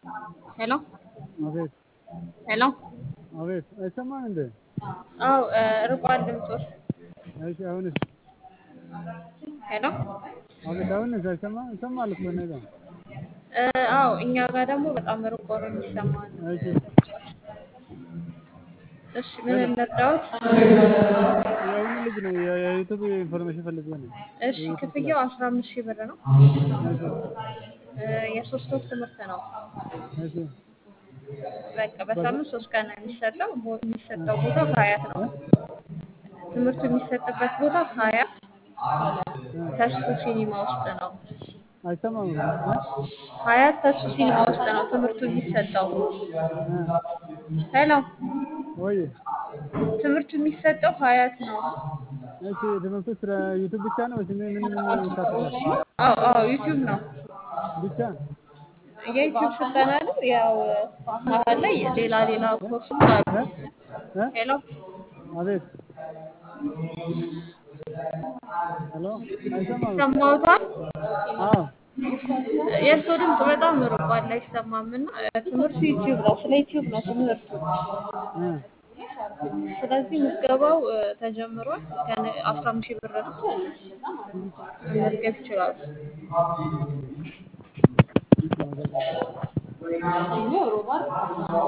ሄሎ አቤት ሄሎ። አቤት፣ አይሰማም እንዴ? አው ርቋል ድምፆት። እሺ፣ አሁንስ? ሄሎ አቤት፣ አሁንስ? አይሰማም? ይሰማል እኮ እኔ ጋር። አው እኛ ጋር ደግሞ በጣም ርቆ ነው የሚሰማን። እሺ፣ እሺ ምን እንርዳዎት? የአሁኑ ልጅ ነው የዩቱብ ኢንፎርሜሽን ፈልጌ ነው። እሺ ክፍያው አስራ አምስት ሺህ ብር ነው። እሺ፣ የሶስት ወር ትምህርት ነው። እሺ፣ በቃ በሳምንት ሶስት ቀን ነው የሚሰጠው። ቦ- የሚሰጠው ቦታ ሀያት ነው። ትምህርቱ የሚሰጥበት ቦታ ሀያት ተስፉ ሲኒማ ውስጥ ነው። አይሰማም? ሀያት ተስፉ ሲኒማ ውስጥ ነው ትምህርቱ የሚሰጠው። ሄሎ ወይ ትምህርቱ የሚሰጠው ሀያት ነው። እሺ፣ ትምህርቱ ስለ ዩቱብ ብቻ ነው ወይስ ምን ምን ምን ይካተታል? አዎ አዎ ዩቲዩብ ነው። ብቻ የዩቲዩብ ስልጠና ነው። ያው መሀል ላይ ሌላ ሌላ ኮርሶች አሉ። እ? እ? ሄሎ አቤት፣ ሄሎ፣ አይሰማም? ሰማውታል። አዎ፣ የእርስዎ ድምፅ በጣም ርቋል፣ አይሰማም። እና ትምህርቱ ዩቲዩብ ነው። ስለ ዩቲዩብ ነው ትምህርቱ። እ፣ ስለዚህ ምዝገባው እ፣ ተጀምሯል። ከነ አስራ አምስት ሺህ ብር ነው። መመዝገብ ይችላሉ።